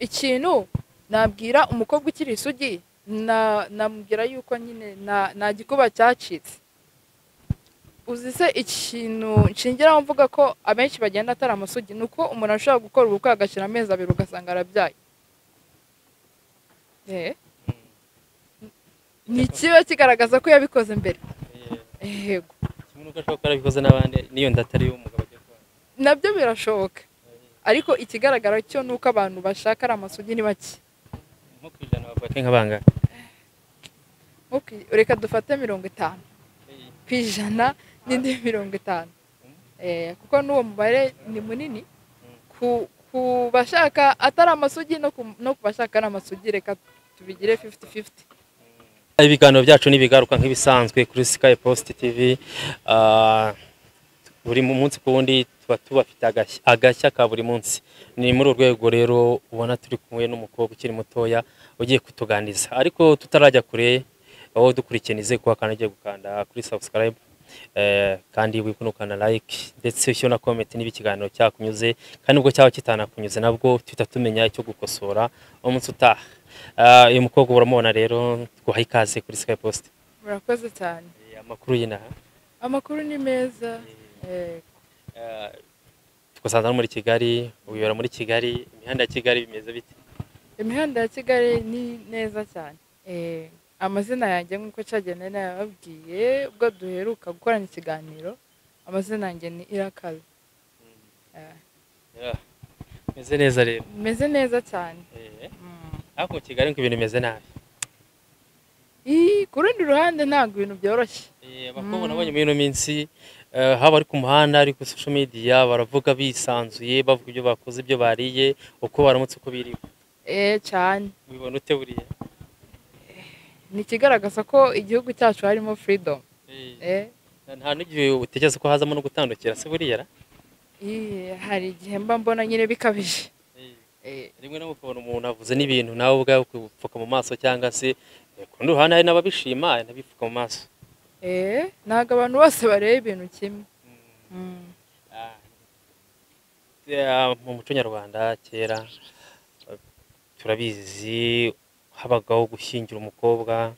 ikintu nabwira umukobwa ukiri isugi na- namubwira yuko nyine na- nta gikuba cyacitse uzi se ikintu nshingiraho mvuga ko abenshi bagenda atari amasugi ni uko umuntu ashobora gukora ubukwe agashyira amezi abiri ugasanga arabyaye Eh. ni ikiba kigaragaza ko yabikoze mbere yego kimwe n'uko ashobora kuba yarabikoze n'abandi n'iyo nda atari iy'umugabo agiye kubana nabyo birashoboka ariko ikigaragara cyo ni uko abantu bashaka ari amasugi ni bake nko ku ijana bavuga ko inka bangana Ok, reka dufate mirongo itanu ku ijana n'indi mirongo itanu Eh, kuko n'uwo mubare ni munini ku, ku bashaka atari amasugi no ku, no ku bashaka ari amasugi reka tubigire 50-50 ibiganiro byacu ntibigaruka nk'ibisanzwe kuri sky post tv Ah, buri mu- munsi ku wundi tuba tubafite agashya- agashya ka buri munsi ni muri uru rwego rero ubona turi kumwe n'umukobwa ukiri mutoya ugiye kutuganiriza ariko tutarajya kure wowe dukurikiye nizeye kuba kandi ugiye gukanda kuri subscribe eh, kandi wibuke ukana like ndetse ushyire na comment niba ikiganiro cyakunyuze kandi ubwo cyaba kitanakunyuze nabwo tuhita tumenya icyo gukosora umunsi utaha Ah, uyu mukobwa uramubona rero twaha ikaze kuri sky post murakoze cyane Eh, amakuru y'inaha amakuru ni meza Eh, tugasanza no muri kigali uyobora muri kigali imihanda ya kigali bimeze bite imihanda ya kigali ni neza cyane Eh, amazina yanjye nk'uko cyagenda nayababwiye ubwo duheruka gukorana ikiganiro amazina yanjye ni irakaze Eh, Yeah. bimeze neza rero meze neza cyane Eh, Mm. ariko mu kigali ngo ibintu bimeze nabi Ii, ku rundi ruhande ntabwo ibintu byoroshye Eh, abakobwa nabonye muri ino minsi eh, haba ari ku muhanda ari kuri social media baravuga bisanzuye bavuga ibyo bakoze ibyo bariye uko baramutse uko biriwe eh cyane wibona ute buriya ni ikigaragaza ko igihugu cyacu harimo freedom Eh, eh nta n'igihe utekereza ko hazamo no gutandukira se buriya ra? ii, hari igihe mba mbona nyine bikabije Eh. Eh, rimwe na rimwe ukabona umuntu avuze n'ibintu nawe ubwawe ukipfuka mu maso cyangwa se eh, ku rundi ruhande hari n'ababishima hari n'abipfuka mu maso eh ntabwo abantu bose bareba ibintu kimwe Mm. Ah. Eh, mu muco nyarwanda kera eh, turabizi habagaho gushyingira umukobwa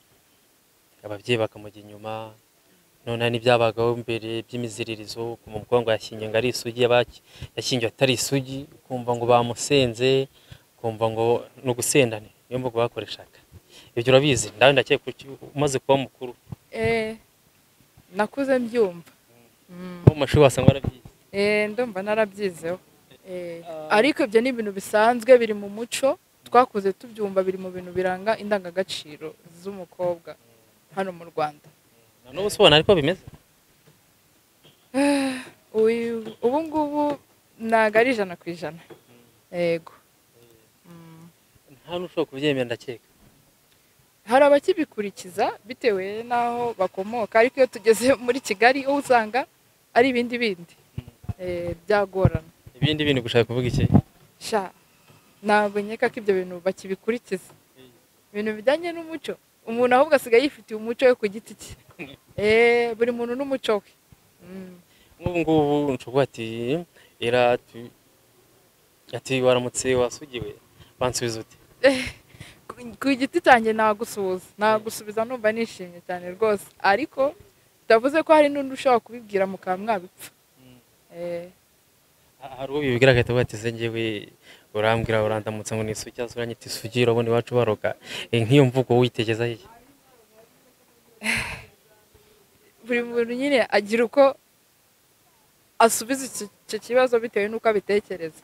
ababyeyi bakamujya inyuma none hari n'ibyabagaho mbere by'imiziririzo ukumva umukobwa ngo yashyingiwe ngo ari isugi yaba- yashyingiwe atari isugi ukumva ngo bamusenze ukumva ngo ni ugusendane niyo mvugo bakoreshaga ibyo urabizi ndawe ndakeka ko uki- umaze kuba mukuru eh nakuze mbyumva Mm. nko mu mashuri wasanga warabyize Eh, ndumva narabyizeho Eh, Ah. ariko ibyo ni ibintu bisanzwe biri mu muco twakuze tubyumva biri mu bintu biranga indangagaciro z'umukobwa hano mu rwanda na n'ubu se ubona ariko bimeze Uyu- ubu ngubu ntabwo ari ijana ku ijana yego Mm. nta n'ushobora kubyemera ndakeka hari abakibikurikiza bitewe n'aho bakomoka ariko iyo tugeze muri kigali uwo usanga ari ibindi bindi Eh, byagorana ibindi bintu gushaka kuvuga iki sha ntabwo nkeka ko ibyo bintu bakibikurikiza ibintu bijyanye n'umuco umuntu ahubwo asigaye yifitiye umuco we ku giti cye Eh, buri muntu n'umuco we Mm. nk'ubu ngubu nshugu ati era tu- ati waramutse wasugiwe bansubiza uti ku- ku giti cyanjye nagusuhuza nagusubiza numva nishimye cyane rwose ariko bitavuze ko hari n'undi ushobora kubibwira mukaba mwabipfa Eh, Ha- hari uwo bibwira agahita avuga ati se njyewe urambwira urandamutsa ngo ni isugi cyangwa se uranyita isugi urabona iwacu baroga Eh, nk'iyo mvugo witegezaho iki buri muntu nyine agira uko asubiza iki- icyo kibazo bitewe n'uko abitekereza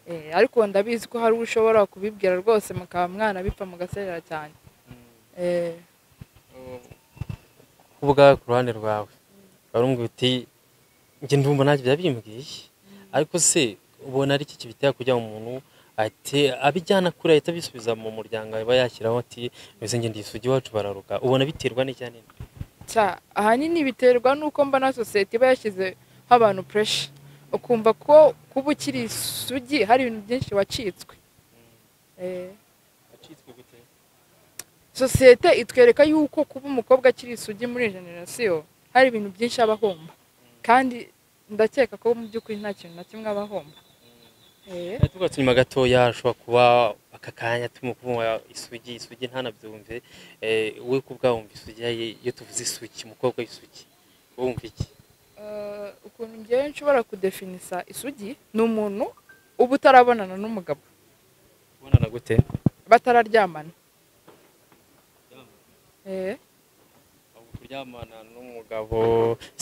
Eh, ariko ndabizi ko hari uwo ushobora kubibwira rwose mukaba mwanabipfa mugaserera cyane Eh, kuvuga ku ruhande rwawe urambwira uti njye ndumva nanjye byabimbwiye ariko se ubona ari iki kibitera kugira ngo umuntu ati abijyana kure ahita abisubiza mu muryango aba yashyiraho ati mbese njye ndi isugi iwacu bararuka ubona biterwa n'icya nini cya ahanini biterwa n'uko mbona sosiyete iba yashyizeho abantu puresha ukumva ko kuba ukiri isugi hari ibintu byinshi wacitswe Eh, sosiyete itwereka yuko kuba umukobwa akiri isugi muri iyi generasiyo hari ibintu byinshi aba ahomba kandi ndakeka ko mu by'ukuri nta kintu na kimwe aba ahomba Eh, tugarutse inyuma gatoya ashobora kuba aka kanya tumukumva isugi isugi ntanabyumve eh, we kubwa wumva isugi yayi- iyo tuvuze isugi umukobwa w'isugi wowe wumva iki Eh, ukuntu ngewe nshobora kudefinisa isugi ni umuntu uba utarabonana n'umugabo ubonana gute batararyamana Eh, Ahubwo kuryamana n'umugabo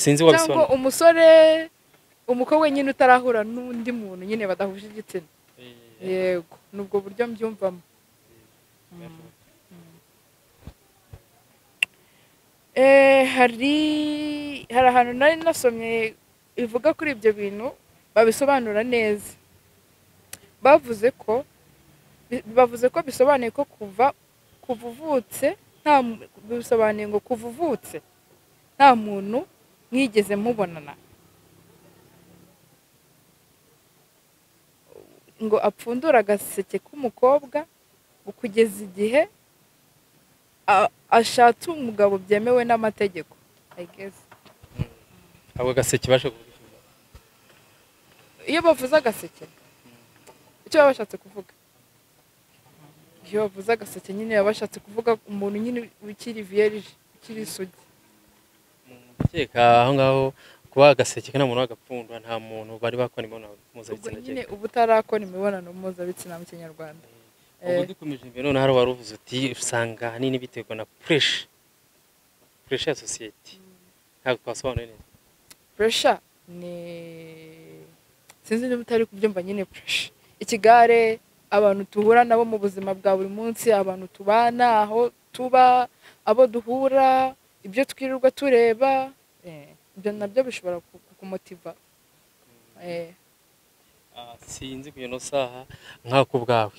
sinzi wabisobanura cyangwa umusore umukobwa nyine utarahura n'undi muntu nyine badahuje igitsina Eh, yego ni ubwo buryo mbyumvamo Eh, hari hari ahantu nari nasomye bivuga kuri ibyo bintu babisobanura neza bavuze ko bi- bavuze ko bisobanuye ko kuva kuva uvutse nta mu- bisobanuye ngo kuva uvutse nta muntu mwigeze mubonana ngo apfundure agaseke k'umukobwa kugeza igihe a- ashatse umugabo byemewe n'amategeko I guess. ahubwo agaseke basha kuvuga iyo bavuze agaseke icyo baba bashatse kuvuga iyo bavuze agaseke nyine baba bashatse kuvuga umuntu nyine ukiri vierge ukiri isugi gukeka aho ngaho kuba agaseke nta muntu wagapfundwa nta muntu bari bakora imibonano ubwo mpuzabitsina nyine uba utarakora imibonano mpuzabitsina mu kinyarwanda ubwo Eh. dukomeje imbere noneho hari wari uvuze uti usanga ahanini biterwa na puresha puresha ya sosiyete ntabwo twasobanuye neza puresha ni sinzi niba utari kubyumva nyine puresha ikigare abantu duhura nabo mu buzima bwa buri munsi abantu tubana aho tuba abo duhura ibyo twirirwa tureba eh, ibyo nabyo bishobora ku- kukumotiva eh, Ah, sinzi ku ino saha nk'ako ubwawe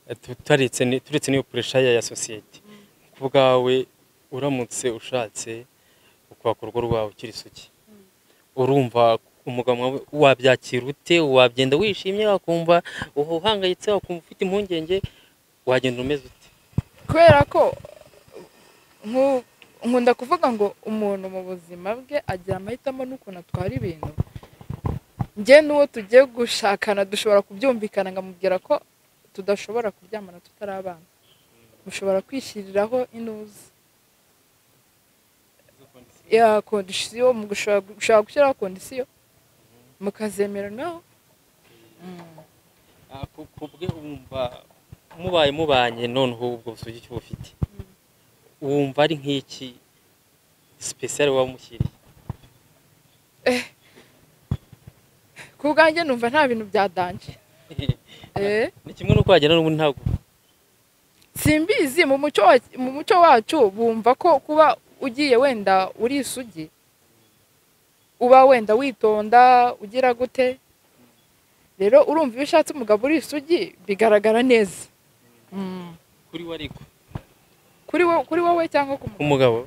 Eh, tu- turetse ni- turetse n'iyo puresha ya ya sosiyete ku bwawe uramutse ushatse ukubaka urugo rwawe ukiri isugi urumva umugabo wawe wabyakira ute wagenda wishimye wakumva uhangayitse wakumva ufite impungenge wagenda umeze ute kubera ko nku- nkunda kuvuga ngo umuntu mu buzima bwe agira amahitamo n'ukuntu atwara ibintu njye n'uwo tugiye gushakana dushobora kubyumvikana nkamubwira ko tudashobora kuryamana tutarabana mushobora kwishyiriraho inuzi ya kondisiyo mugushobora gushobora gushyiraho kondisiyo mukazemeranaho Mm. Ah, ku- ku bwe wumva mubaye mubanye noneho ubwo busugi icyo bufite wumva ari nk'iki sipesiyare wamushyiriye ku bwanjye numva nta bintu byadanje eh ni kimwe n'uko wagenda n'ubundi ntabwo simbizi mu muco wa- mu muco wacu bumva ko kuba ugiye wenda uri isugi uba wenda witonda ugira gute rero urumva iyo ushatse umugabo uri isugi bigaragara neza Mm. kuri we ariko kuri wowe kuri wowe cyangwa ku mugabo umugabo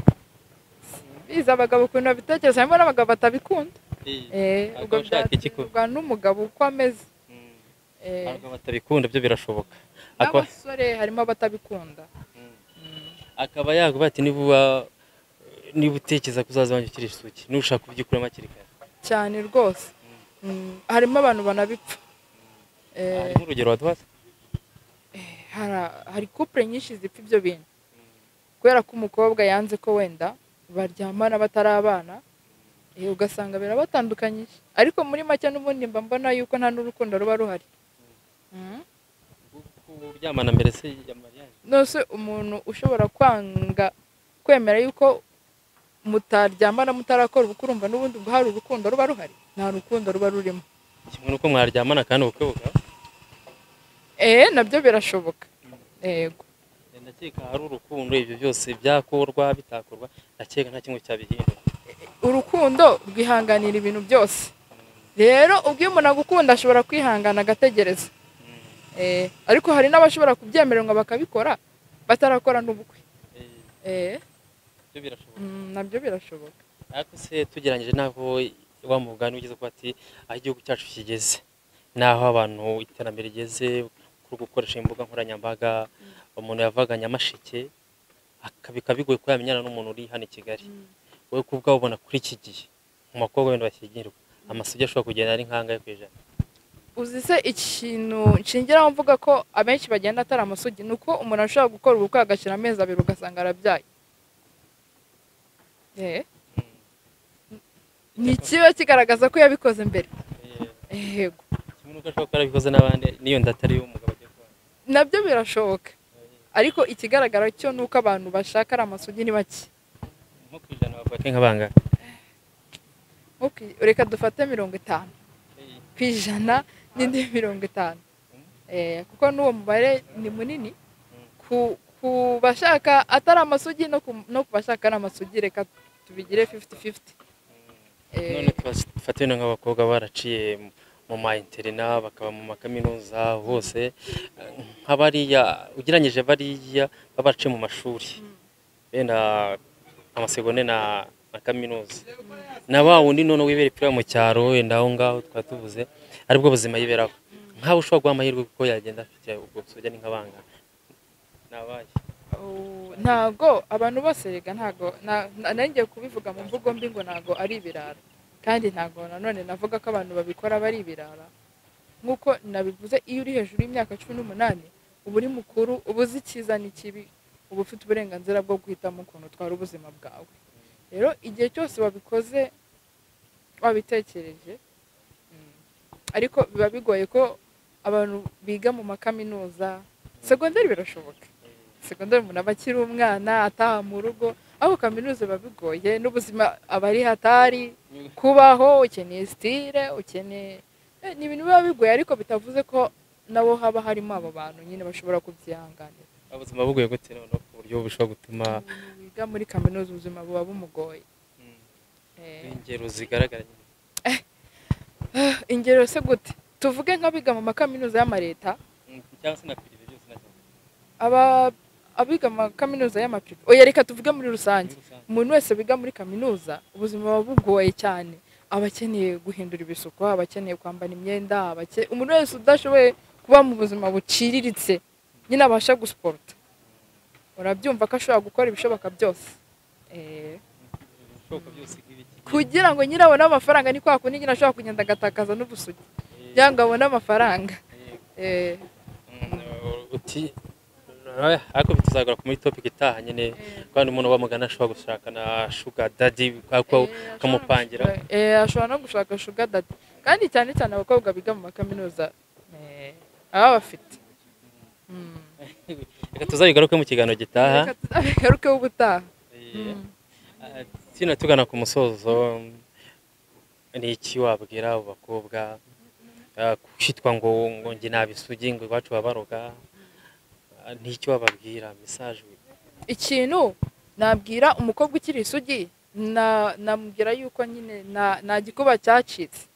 biza abagabo ukuntu babitekereza harimo n'abagabo batabikunda Eh, eh Abagabo ubwo bashaka iki ko? byaterwa n'umugabo uko ameze mm, eh abagabo batabikunda byo birashoboka akaba n'abasore harimo abatabikunda Mm. Mm. akaba yaguha ati niba uba- niba utekereza ko uzaza wanjye ukiri isugi nushaka kubyikuramo hakiri kare cyane rwose Mm, harimo abantu banabipfa Eh, harimo urugero waduhaza hara- hari couple nyinshi zipfa ibyo bintu kubera ko umukobwa yanze ko wenda baryamana batarabana eh, ugasanga birabatandukanyije ariko muri make n'ubundi mba mbona yuko nta n'urukundo ruba ruhari Mm. kuryamana mbere se ya mariage nose umuntu ushobora kwanga kwemera yuko mutaryamana mutarakora ubukwe urumva n'ubundi ubwo hari urukundo ruba ruhari nta rukundo ruba rurimo kimwe n'uko mwaryamana kandi ubukwe bugaba eh nabyo birashoboka yego ndakeka hari urukundo ibyo byose byakorwa bitakorwa ndakeka nta kimwe cyabihindura urukundo rwihanganira ibintu byose rero ubwo iyo umuntu agukunda ashobora kwihangana agategereza Eh, ariko hari n'abashobora kubyemererwa bakabikora batarakora n'ubukwe Eh, Eh, byo birashoboka mm, nabyo birashoboka ariko se tugeranyije n'aho wa mugani ugeze kuba ati aho igihugu cyacu kigeze n'aho abantu iterambere rigeze kuri gukoresha imbuga nkoranyambaga umuntu yavaga nyamasheke aka- bikaba bigoye ko yamenyana n'umuntu uri hano i kigali wowe ku bwawe ubona kuri iki gihe mu bakobwa wenda bashyingirwa amasugi ashobora kugenda ari nk'angahe ku ijana uzi se ikintu nshingiraho mvuga ko abenshi bagenda atari amasugi ni uko umuntu ashobora gukora ubukwe agashyira amezi abiri ugasanga arabyaye Eh, ni ikiba kigaragaza ko yabikoze mbere yego kimwe n'uko ashobora kuba yarabikoze n'abandi n'iyo nda atari umugabo agiye kubona nabyo birashoboka ariko ikigaragara cyo ni uko abantu bashaka ari amasugi ni bake nko ku ijana bavuga ko nk'abangana Okay, reka dufate mirongo itanu ku ijana n'indi mirongo itanu Eh, kuko n'uwo mubare ni munini ku ku bashaka atari amasugi no ku no ku bashaka ari amasugi reka tubigire 50-50 Eh, none tufate bino nk'abakobwa baraciye mu- mu ma interina bakaba mu makaminuza hose Eh, nka bariya ugereranyije bariya baba baraciye mu mashuri bene ah, amasegonde na na kaminuza na wa wundi none wibera ipironi mu cyaro wenda aho ngaho twaba tuvuze aribwo buzima yiberaho nkawe ushobora guha amahirwe kuko yagenda afite ubwo busoge ni nk'abangana nabaye oh, ntago abantu bose rega ntago na- na- nari ngiye kubivuga mu mvugo mbi ngo ntago ari ibirara kandi ntago nanone navuga ko abantu babikora bari ibirara nk'uko nabivuze iyo uri hejuru y'imyaka cumi n'umunani uba uri mukuru uba uzi icyiza n'ikibi uba ufite uburenganzira bwo guhitamo ukuntu utwara ubuzima bwawe rero igihe cyose wabikoze wabitekereje mm, ariko biba bigoye ko abantu biga mu makaminuza segonderi birashoboka segonderi umuntu aba akiri umwana ataha mu rugo aho kaminuza biba bigoye n'ubuzima aba ari hatari kubaho ukeneye sitire ukeneye eh, ni ibintu biba bigoye ariko bitavuze ko nabo haba harimo abo bantu nyine bashobora kubyihanganira ubuzima bugoye gute noneho ku buryo bushobora gutuma umuntu wiga muri kaminuza ubuzima buba bumugoye mm, Eh, ingero zigaragara nyine ingero se gute tuvuge nk'abiga mu makaminuza y'amareta Mm, cyangwa se na pirive byose na aba abiga mu makaminuza y'amapiri oya reka tuvuge muri rusange umuntu wese wiga muri kaminuza ubuzima buba bugoye cyane aba akeneye guhindura ibisuko aba akeneye kwambara imyenda aba ake- umuntu wese udashoboye kuba mu buzima buciriritse nyine abasha gusiporuta urabyumva ko ashobora gukora ibishoboka byose Eh, ibishoboka byose nk'ibiki kugira ngo nyine abone amafaranga ni kwa kundi nyine ashobora kugenda agatakaza n'ubusugi kugira ngo abone amafaranga Eh, Mm, uti eh, ariko bituzagora kuri topic itaha nyine eh. kandi umuntu wamugana ashobora gushaka na shuga dadi ariko ukamupangira Eh, ashobora no gushaka sugar daddy kandi cyane cyane abakobwa biga mu makaminuza eh, baba bafite Mm. reka tuzabigaruke mu kiganiro gitaha Reka tuzabigarukeho ubutaha Eh, Mm. ah, tino tugana ku musozo ni iki wabwira abo bakobwa ah, kwitwa ngo ngo njye nabisugi ngo iwacu babaroga Ah, ni iki wababwira message ikintu nabwira umukobwa ukiri isugi na- namubwira yuko nyine na- nta gikuba cyacitse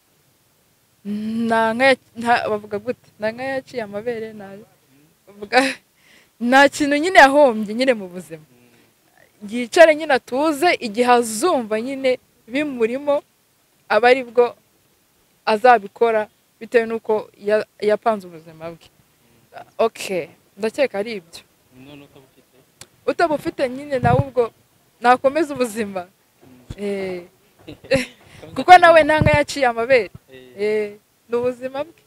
nta nkaya- nta- bavuga gute nta nkayaciye amabere nta- bavuga nta kintu nyine yahombye nyine mu buzima yicare nyine atuze igihe azumva nyine bimurimo aba ari bwo azabikora bitewe n'uko ya- yapanze ubuzima bwe ok ndakeka ari ibyo none utabufite utaba ufite nyine nawe ubwo nakomeza ubuzima Eh, kuko nawe nta nka yaciye amabere Eh, ni ubuzima bwe